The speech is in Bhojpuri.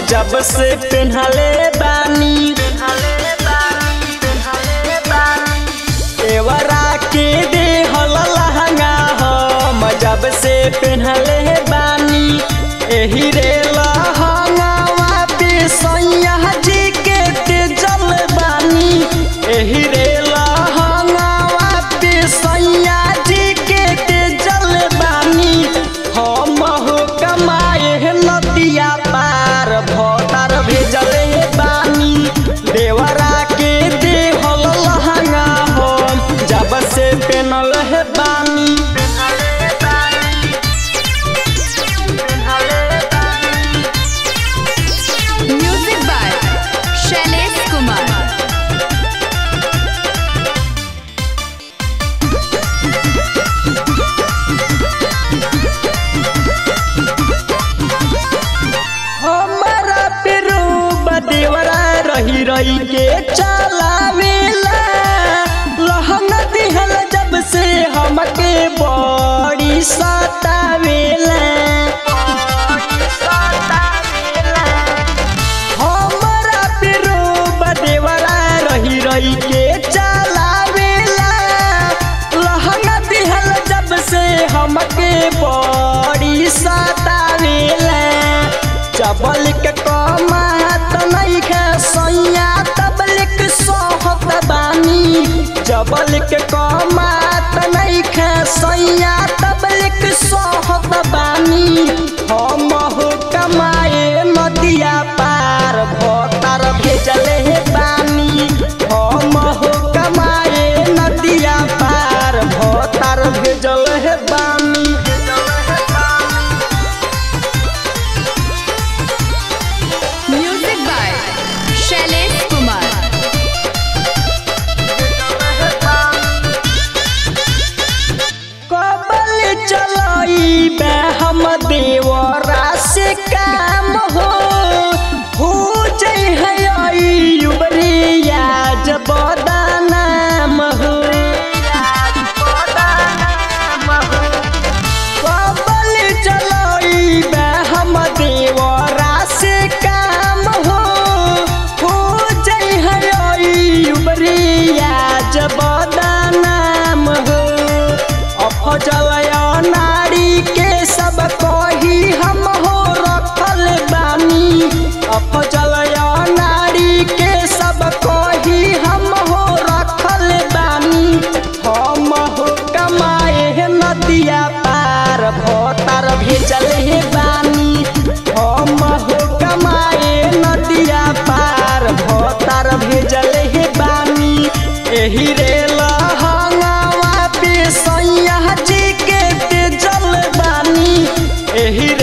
जब से पेन्हले बानी एवरा के देहल लहंगा हम जब से पेन्हले बानी एही रे लहंगावा पे सैया जी के तेजल बानी एही रे लहंगावा पे सैया जी के तेजल बानी हम हो कमाए नदिया पार भतार भेजले बानी देवरा के देहल लहंगा हम जब से पेनल है बानी म्यूजिक बाय शैलेश कुमार हमारा पेरू बदेवरा रही रही के चलावेला लहंगा दिहल जब से हमके बड़ी सतावेला हमारा पेरू बदेवरा रही रही के चलावेला लहंगा दिहल जब से हमके बड़ी सतावेला चबल के कमात नइखे सैया तबलिक सोहत बानी जबल के कमात नइखे सैया तबलिक सोहत बानी हम हो कमाए नदिया पार भतार भेजले हे बानी हम हो कमाए नदिया पार भतार भेजल हे बानी म्यूजिक बाय शैलेश कुमार कबल चलाई बे हम देवरा से काम हो हो जई है आई उबरिया जब नाम हो कबल चलाई बे हम देवरा से काम हो हो जई है आई उबरिया जब नाम हो अफजलया नारी के सब कही हम हो रखल बानी अफजलया नारी के सब कही हम हो रखल बानी हम हो कमाए नदिया पार भतार भेजल हे बानी हम हो कमाए नदिया पार भतार भेजल हे बानी एही रे लहंगावा पे सैया जी के तेजल बानी एही